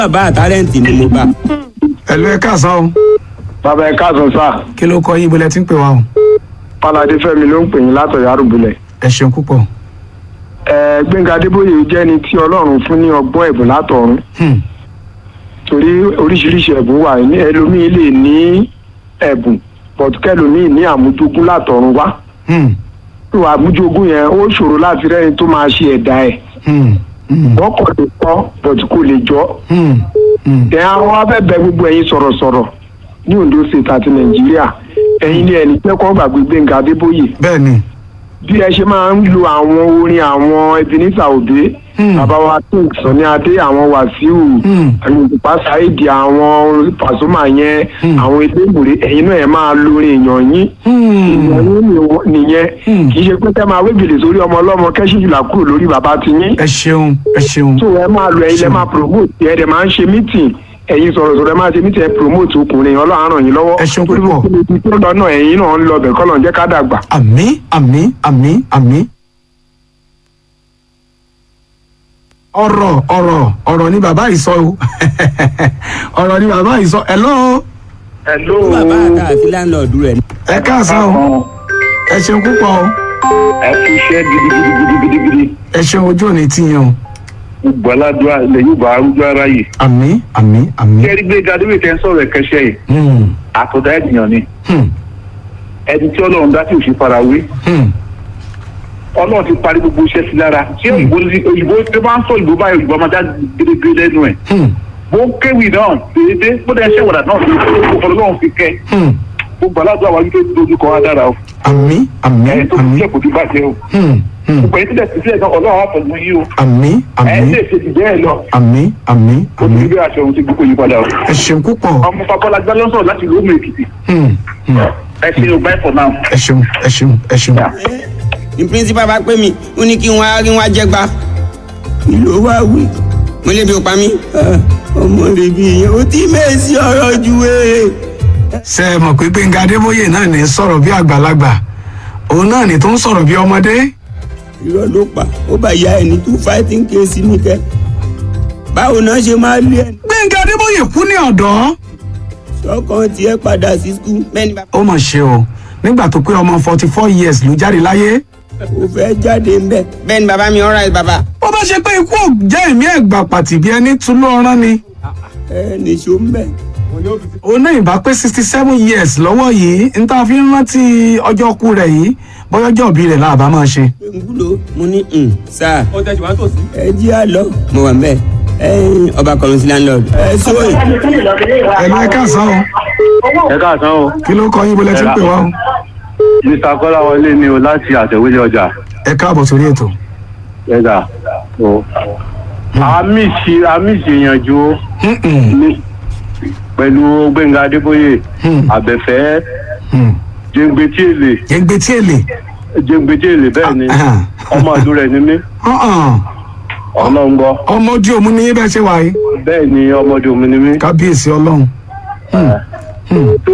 bàbá àtàrẹ́ǹtì ni mo bá. ẹ̀lú ẹ káàsán o bàbá ẹ káàsán sá kí ló kọ yín ibo lẹ ti ń pè wá o páládé fẹ́mi ló ń pè yín látọ̀yà àrùbulẹ̀. ẹ ṣeun púpọ̀ ẹ gbẹ̀ngà adébóyè jẹ́ ni tí ọlọ́run fún ní ọgbọ́n ẹ̀bùn látọ̀run Hmm, torí oríṣiríṣi ẹ̀bùn wà ní ẹlòmíì lè ní ẹ̀bùn pọ̀tukẹ́lòmíì ní àmújogún látọ̀run wá hmm, ìwà àmújogún yẹn ó ṣòro láti rẹ́ni tó máa ṣe ẹ̀dá ẹ̀ hmm, hmm, wọ́n kọ̀ lè kọ́ bọ̀tù kò lè jọ́ hmm, hmm. ẹ̀ àwọn abẹ́bẹ̀ gbogbo ẹ̀yin sọ̀rọ̀sọ̀rọ̀ ní Ondo State àti Nàìjíríà ẹ̀yin ni ẹni pẹ́kọ́ gbàgbé gbẹ̀ngà adébóyè bẹ́ẹ̀ ni bí ẹ ṣe máa ń lo àwọn orin àwọn Ebenezer Obey Hmm. bàbá wa king Sunny Adé àwọn Wàsíù Hmm. àyùnbá Saheed àwọn Pasuma yẹn Hmm. àwọn elémùrè ẹ̀yin náà ẹ máa lo orin èèyàn yín Hmm, èèyàn yín ni- nìyẹn Hmm. kì í ṣe pé kẹ́ máa wébìlì sórí ọmọ ọlọ́mọ kẹ́sìfìlà kúrò lórí bàbá ti yín ẹ ṣeun ẹ ṣeun tó ẹ máa lo ẹ̀yin lẹ máa promote ẹ dẹ̀ máa ń ṣe meeting ẹ̀yin sọ̀rọ̀sọ̀rọ̀ ẹ máa ṣe meeting ẹ promote ọkùnrin Ọlọ́run á ràn yín lọ́wọ́ Ẹ ṣeun Torí púpọ̀. gbogbo ibi tó lọ náà ẹ̀yin náà ń lọ bẹ̀ kọ́ lọ́n jẹ́ ká dàgbà. àmín àmín àmín àmín. ọ̀rọ̀ ọ̀rọ̀ ọ̀rọ̀ ni bàbá yìí sọ o ọ̀rọ̀ ni bàbá yìí sọ hello Hello. bàbá àtà àti láńlọ́ọ̀dù rẹ̀ ni. ẹ káàsán o ẹ ṣeun púpọ̀ o ẹ fi iṣẹ́ gidigidigidigidi ẹ ṣeun ojú òní tiyàn o gbọ́ládùá ilẹ̀ yóò bá arúgbó ara yìí. àmín àmín àmín. kẹ́rí gbé gadébé tẹ́ ń sọ̀rọ̀ ẹ̀kẹ́ṣẹ́ yìí Hmm, àtọ̀dá ènìyàn ni hmm, ẹni tí ọlọ́run dá tí ò ṣe farawé hmm, ọlọ́run ti parí gbogbo iṣẹ́ sí lára tí òyìnbó òyìnbó tó bá ń sọ òyìnbó báyìí òyìnbó ọmọdé gédégbé lẹ́nu ẹ̀ hmm, bó kéwì náà déédé bó dẹ́ ṣẹ́ wàdà náà fi ọlọ́run fi kẹ́ hmm. ó gbọ́ládùá wa wípé dojú kọ wá dára o àmín àmín ẹni tó fi àmín jẹ́ kò ti bàjẹ́ o Hmm, hmm. gbogbo ẹni tí dẹ̀ ti sílẹ̀ náà ọlọ́run á pẹ̀lú yí o àmín ẹ̀ àmín lè ṣe ti bẹ́ẹ̀ lọ àmín àmín ó ti àmín bí aṣọ òun ti gbogbo yí padà o ẹ ṣeun púpọ̀ ọmọ babọ́lágbá ló ń sọ̀rọ̀ láti lóòmù èkìtì Hmm, hmm. ẹ ṣe o bye for now. ẹ ṣeun ẹ ṣeun ẹ ṣeun. ní píríncípà bá pè mí ó ní kí n wá rí wá jẹgba ìlú wa wí mo lè bí o pa mí. Ah, ọmọ rẹ bí yẹn ó ti mẹ́sì ọ̀rọ̀ ju wéèrè. ṣe é mọ̀ pé gbẹ̀ngà adébóyè náà ní sọ̀rọ̀ bí àgbàlagbà òun náà ní tó ń sọ̀rọ̀ bí ọmọdé. irọ́ ló pa ó bá ya ẹni tó fighting case ní kẹ́ báwo náà ṣe máa lé ẹni. gbẹ̀ngà adébóyè kú ní ọ̀dọ́. sọ́kàn tiẹ̀ padà sí skul mẹ́ni bá. ó mà ṣe o nígbà tó pé ọmọ forty four years ló jáde láyé. ó fẹ́ jáde ń bẹ̀. bẹ́ẹ̀ni bàbá mi all right bàbá. bó bá ṣe pé ikú ò jẹ́ ẹ̀mí ẹ̀gbà pàtì bí ẹni tún ló rán ni. ẹ nìṣó ń bẹ̀. òun náà ìbá pé sixty seven years lọ́wọ́ yìí n ta fi ń rántí ọjọ́ kú rẹ̀ yìí bọ́yọ́jọ́ òbí rẹ̀ láàbá máa ṣe. ngulo mo ní n sáà. ó tẹ̀sí wá tòsí. ẹ jí à lọ. mo wà ń bẹ̀ ẹyin ọba kọrin sí landlord. ẹ sóyè. ẹ̀lú ẹ káàsán o ẹ káàsán o kí ló kọ yín bó lẹ ti ń pè wá o. mr kọ́láwọlé ni o láti àtẹ̀wélé ọjà ẹ káàbọ̀ sórí ètò. ẹ̀dà o. àmì ṣe àmì ṣèyànjú Mm-mm. ní pẹ̀lú gbẹ̀ngà adébóyè Hmm. àbẹ̀fẹ́ Hmm. jẹ́ngbẹ́tì èlé yẹngbẹ́ tí èlé. jẹ́ngbẹ́tì èlé bẹ́ẹ̀ ni Ah, ọmọ ìlú rẹ̀ ni mí Uh-uh. ọlọ́run gbọ́ ọmọ ojú òmu ní bẹ́ẹ̀ ṣe wà yìí bẹ́ẹ̀ ni ọmọdé mi ni mí. kábíyèsí ọlọ́run. Hmm. Hmm. tó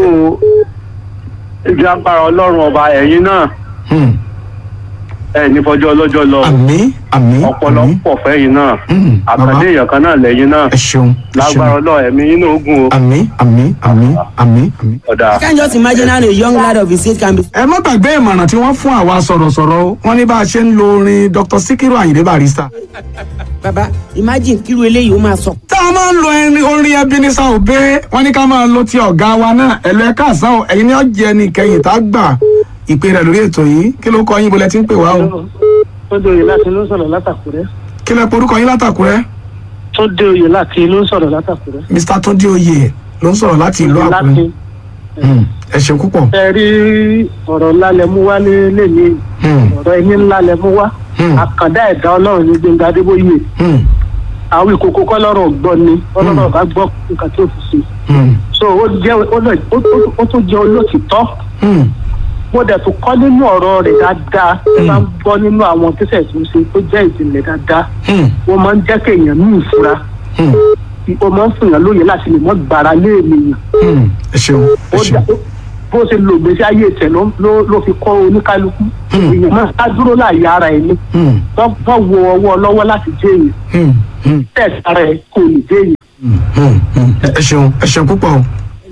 ìdí agbára ọlọ́run ọba ẹ̀yin náà Hmm. ẹ̀ ní fọjọ́ ọlọ́jọ́ lọ àmín àmín ọpọlọ àmín. pọ̀ fẹ́yìn náà Hmm. bàbá àkàndé èèyàn kan náà lẹ́yìn náà ẹ ṣeun ẹ lágbára ṣeun ọlọ́run ẹ̀mí yín náà ó gùn o àmín àmín àmín àmín àmín. ọ̀dà. I can just imagine how a young lad of his age can be. ẹ má gbàgbé ìmọ̀ràn tí wọ́n fún àwa sọ̀rọ̀sọ̀rọ̀ o wọ́n ní bá a ṣe ń lo orin Dr. Sikiru Ayinde Barrister. baba imagine kíru eléyìí ó máa sọ. tá a máa ń lo ẹni orin Ebenezer Obey wọ́n ní ká máa lo ti ọ̀gá wa náà ẹ̀lú ẹ̀ káàsán o ẹ̀yin ní ọ̀jẹ̀ ẹni kẹyìn tá a gbà ìpè rẹ̀ lórí ètò yìí kí ló kọ yín bó lẹ ti ń pè wá o tó dé oyè láti ló ń sọ̀rọ̀ látàkùrẹ́ kí lẹ porúkọ yín látàkúrẹ́ tó dé oyè láti ló ń sọ̀rọ̀ látàkùrẹ́. Mr. Túndé Oyè ló ń sọ̀rọ̀ láti ìlú láti Àkúrẹ́ Hmm. ẹ ṣe púpọ̀. ẹ rí ọ̀rọ̀ ńlá lẹ mú wá lé ní Hmm. ọ̀rọ̀ ẹni ńlá lẹ mú wá Hmm. àkàndá ẹ̀dá ọlọ́run ní Gbẹ́ngà Adébóyè Hmm. àwọn ìkókó kọ́ lọ́rọ̀ gbọ́ ni ọlọ́run bá gbọ́ nǹkan tó fi ṣe Hmm. so ó jẹ́ ó lọ- ó- ó- ó tún jẹ́ olótìtọ́ Hmm. mo dẹ̀ tún kọ́ nínú ọ̀rọ̀ rẹ̀ dáadáa ẹ bá ń gbọ́ nínú àwọn tẹ́sẹ̀ tó ń ṣe tó jẹ́ ìjìnlẹ̀ dáadáa Hmm. wọ́n máa ń jẹ́ kéèyàn ní ìfura Hmm. ó máa ń fìyàn lóye láti lè mọ́ gbára lé ènìyàn Hmm. ẹ ṣeun ẹ ó ṣeun. dá bó ṣe lo ìgbésí ayé tẹ̀ ló ló- ló fi kọ́ oníkálukú Hmm. èèyàn máa ká dúró láàyè ara ẹ̀ ní Hmm. wọ́n wọ́n wo ọwọ́ lọ́wọ́ láti jẹ́ èèyàn Hmm. Hmm. tẹ̀sí ara ẹ̀ kò ní jẹ́ èèyàn ẹ ṣeun ẹ ṣeun púpọ̀ o.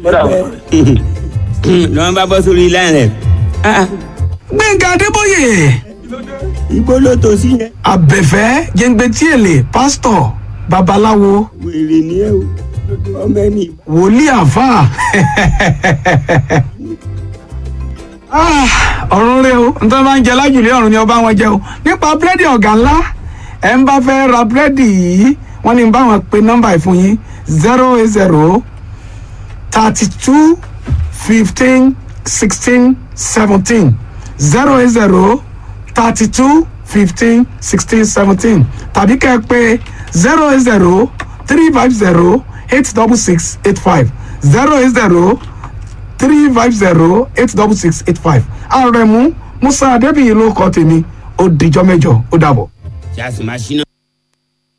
lọ́wọ́n bá bọ́ sórí ilé rẹ̀ gbẹ̀ngà adébóyè ibo ló tó sí yẹn. abẹ́fẹ́ jẹ́ngbẹ́tì èlé pásítọ̀ babaláwo wèrè ni ẹ o ọmọ ẹni wòlíì àfà Ah, ọ̀run rẹ o nítorí máa ń jẹ lájùlé ọ̀run ni ọba wọn jẹ o nípa búrẹ́dì ọ̀gá ńlá ẹ̀ ń bá fẹ́ ra búrẹ́dì yìí wọ́n ní bá wọn pe nọ́mbà yìí fún yín zero eight zero thirty two fifteen sixteen seventeen zero eight zero thirty two fifteen sixteen seventeen tàbí kẹ́ ẹ pé zero eight zero three five zero eight double six eight five zero eight zero three five zero eight double six eight five àrẹ̀mú musa adébíyí ló kọ́ tèmi ó dijọ́ mẹ́jọ ó dàbọ̀. ṣe àsùnmáṣínà.